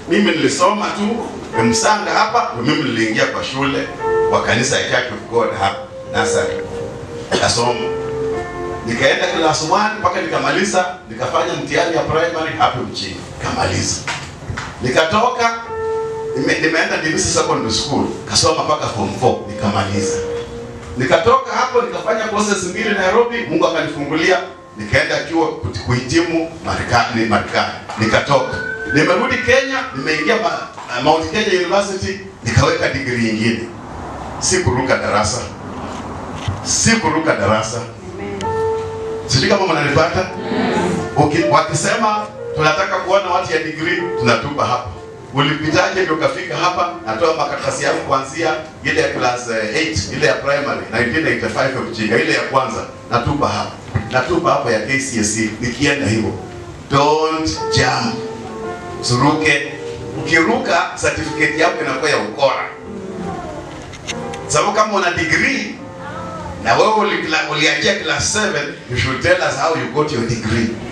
mimi nilisoma tu Msanga hapa, ndio mimi niliingia kwa shule wa kanisa ya Church of God hapa Nasari, nikasoma nikaenda class 1 mpaka nikamaliza, nikafanya mtihani ya primary hapo mjini, nikamaliza, nikatoka nime, nimeenda Ndivisi Secondary School kasoma mpaka form 4 nikamaliza, nikatoka hapo nikafanya courses mbili Nairobi, Mungu akanifungulia nikaenda chuo kuti- kuhitimu Marekani, Marekani nikatoka, nimerudi Kenya, nimeingia ma, Mount Kenya University nikaweka degree nyingine, si kuruka darasa, si kuruka darasa sijui kama mnanipata Uki- wakisema tunataka kuona watu ya degree tunatupa hapa ulipitaje ndio ukafika hapa natoa makaratasi yangu kuanzia ile ya class 8 ile ya primary 1985 ya mjinga ile ya kwanza natupa hapa natupa hapa ya KCSE nikienda hivyo don't jump suruke ukiruka certificate yako inakuwa ya ukora sababu kama una degree na wewe uli- ulianzia class 7 you should tell us how you got your degree